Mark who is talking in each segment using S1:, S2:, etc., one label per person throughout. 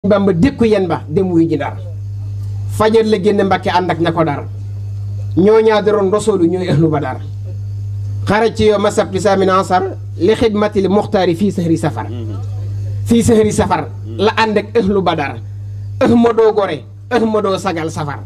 S1: bamba dékku yen ba dem wuy ji ndar fajar la génn mbàkke ànd ak ña ko dar ñoo ñaa daroon rosoolu ñooy ahlu badar xaraj ci yow masab ti saamin ansar li xidmatil muxtaari fii sahri safar fii sahri safar la ànd ak ahlu badar ëh ma doo gore ëh ma doo sagal safar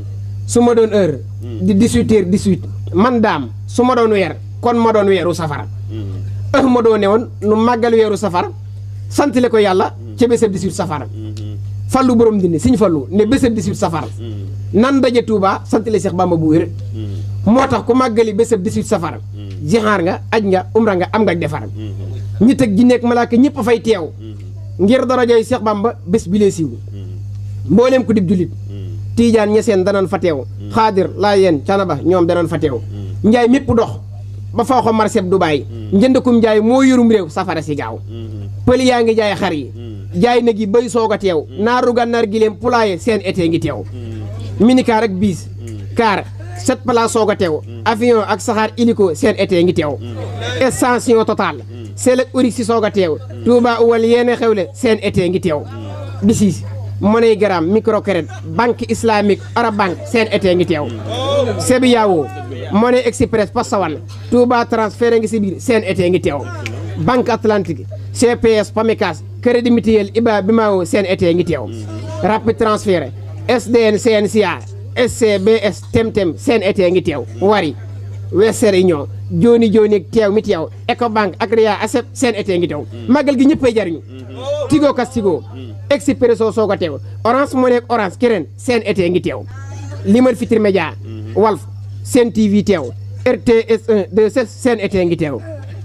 S1: su ma doon heure di 18 heures 18 man daam su ma doon weer kon ma doon weeru safar ëh ma doo ne woon nu màggal weeru safar santale ko yàlla ca bésab 18 safar fallu borom dindi siñ fallu ne bésab 18 safar nan daje Touba santale Seex Bamba bu wér moo tax ku màggali bésab 18 safar jixaar nga aj nga umra nga am nga defar ñi teg ji nekk malaaka ñëpp a fay teew ngir darajoy Seex Bamba bés bi lee siiw mbooleem ku dib jullit tiijaan ñeseen danañ fa teew xaadir laa yeen canaba ñoom danañ fa teew njaay mépp dox ba faw ko marseb Dubaay njëndakum njaay moo yorum réew safara si gaaw pël yaa ngi jaay xar yi jaay nag yi bay soog a teew naaru gànnaar gi leen pulaaye seen été ngi teew minicar ak biis car sept place soog a teew avion ak saxaar hélico seen été ngi teew extension totale seel ak uri si soog a teew Touba uwal yéene xewle seen été ngi teew bisiis MoneyGram microcrédit banque islamique Arabank seen été ngi teew sebi yaawoo Money Express Pasawan Touba transfert ngi si biir seen été ngi teew banque atlantique CPS Pamecas crédit mutuel Iba Bimao seen été ngi teew rapide transfert SDN CNCA SCBS Temtem seen été ngi teew wari Western Union jooni jooni teew mi teew Ecobank ak Ria Asep seen été ngi teew màggal gi ñëppay jariñu Tigo kas Tigo Expresso soog a teew Orange Money ak Orange keneen seen été ngi teew Limal Fitri Média Walf Sen TV teew RTS 1 2 seen été ngi teew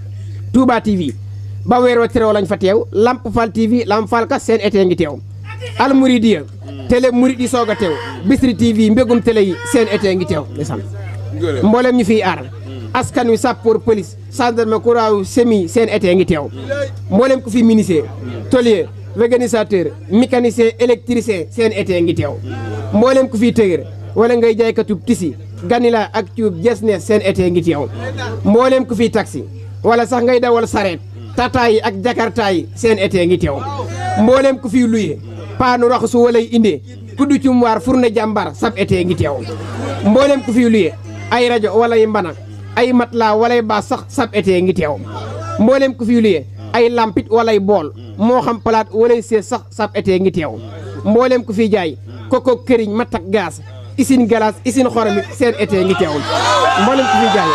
S1: Touba TV ba weeroo terew lañ fa teew Lamp Fall TV Lamp Fall ka seen été ngi teew Al Mouridiya télé murid yi soog a teew Bisri TV mbégum télé yi seen été ngi teew ndeysaan mboolem ñu fiy aar askan wi sappoor police gendarme kuraaw semi seen été ngi teew mboolem ku fi ministère tôlier organisateur mécanicien électricien seen été ngi teew mboolem ku fiy tëgër wala ngay jaaykatub tisi ganila ak cuub jesne seen été ngi teew mboolem ku fiy taxi wala sax ngay dawal sareet tata yi ak jakarta yi seen été ngi teew mboolem ku fiy luye paanu raxasu walay indee kuddu cum waar fourne jàmbar sab été ngi teew mboolem ku fiy luye ay rajo walay mbana ay matla walay baas sax sab été ngi teew mboolem ku fiy luye ay lampit walay bool moo xam palaat walay sees sax sab été ngi teew mboolem ku fiy jaay koko këriñ matt ak gaas isin galas isin xoromit seen été ngi teew mboolem ku fiy jaay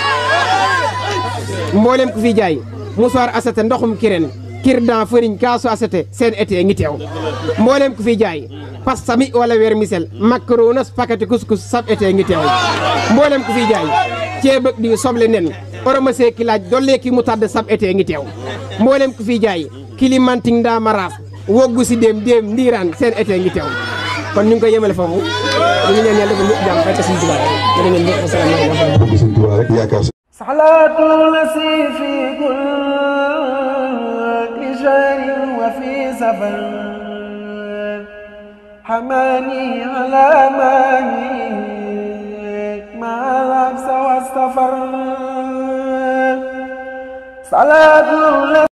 S1: mboolem ku fiy jaay musoir asate ndoxum kireen kirdan fëriñ kaasu asate seen été ngi teew mboolem ku fiy jaay pastami wala weer misel macaronas pakati couscous sab été ngi teew mboolem ku fiy jaay ceeb ak di soble nen oromase ki laaj dollee ki mu tàdd sab été ngi teew mboolem ku fiy jaay kilimanting ndaa maraas woggu si déem déem ndiiraan seen été ngi teew kon ñu ngi koy yemale foofu ñu ngi ñaan yàlla ba ñëpp jàmm fekk suñu tubaab rek ngeen ñëpp asalaamaaleykum
S2: suñu tubaab rek yaakaar
S3: صلاة التي في كل شهر وفي سفر حماني على ماني مع العبس والسفر صلاة